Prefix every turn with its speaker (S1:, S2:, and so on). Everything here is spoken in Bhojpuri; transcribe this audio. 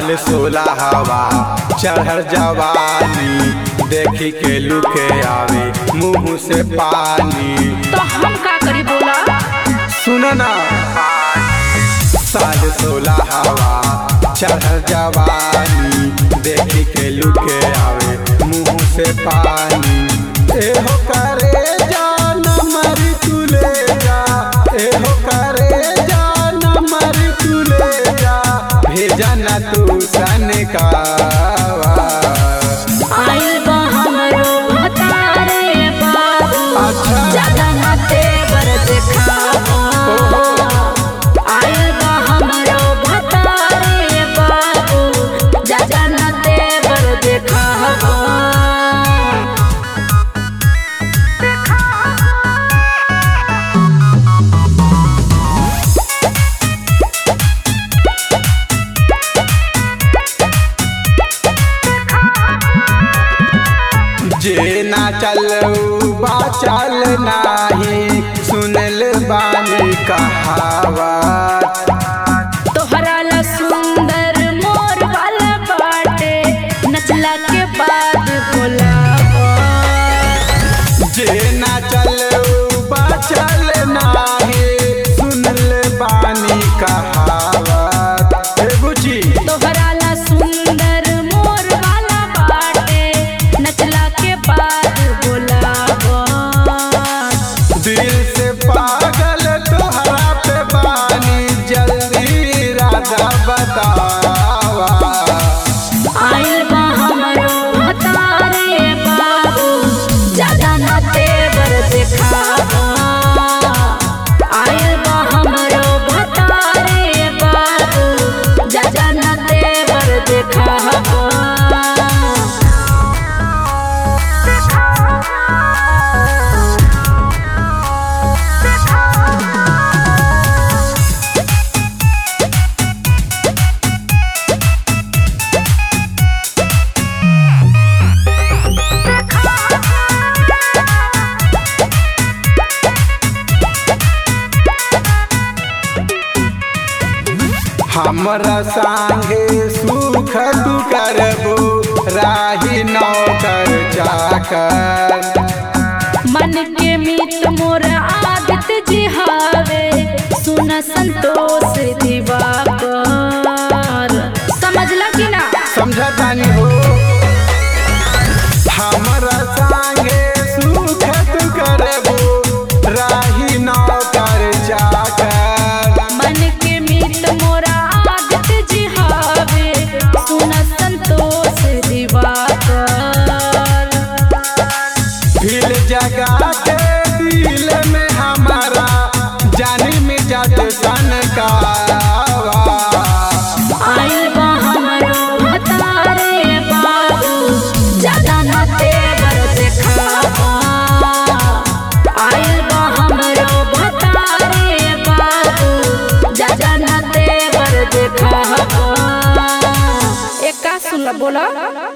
S1: साल सोलह हवा चढ़ जवानी देखी के लुके आवे मुंह से पानी
S2: तो हम का करी बोला
S1: सुन ना साल सोलह हवा चढ़ जवानी देखी के लुके आवे मुंह से पानी एहो करे जान मरी तू ले जा एहो करे जान मरी तू ले जा भेजा ना तू सन का
S2: आइल बा हमरो भतारे बाबू
S1: अच्छा।
S2: ज्यादा ना तेवर देखावा आइल बा हमरो भतारे बाबू ज्यादा ना तेवर देखावा
S1: जे ना चलऊ बा चल नाही सुनल बानी कहावत
S2: तोहरा ला सुंदर मोर वाला बाटे नचला के बाद भोलावा
S1: जे ना चलऊ बा चल नाही सुनल बानी कहावत हे बुची
S2: तोहरा ला सुंदर मोर वाला बाटे नचला के बाद भोलावा
S1: दिल से पागल तोहरा पे बानी जल्दी राजा बतावा
S2: आइल बा हमरो भतारे बाबू ज्यादा ना तेवर देखावा आइल बा हमरो भतारे बाबू ज्यादा ना तेवर देखावा
S1: हमरा संगे सुख तू करबो राही नौकर चाकर
S2: मन के मीत मोर आदत जी हावे सुन संतोष दिवाकर समझला कि ना
S1: समझतानी हो हमरा संगे सुख तू करबो राही नौकर चाकर
S2: मन के मीत मोर आदत जी हावे सुन संतोष दिवाकर
S1: फिर जगा के दिल में हमारा जानी में जात सन का
S2: आइल बा हमरो भतारे बाबू ज्यादा ना तेवर देखावा आइल बा हमरो भतारे बाबू ज्यादा ना तेवर देखावा एक का सुन बोला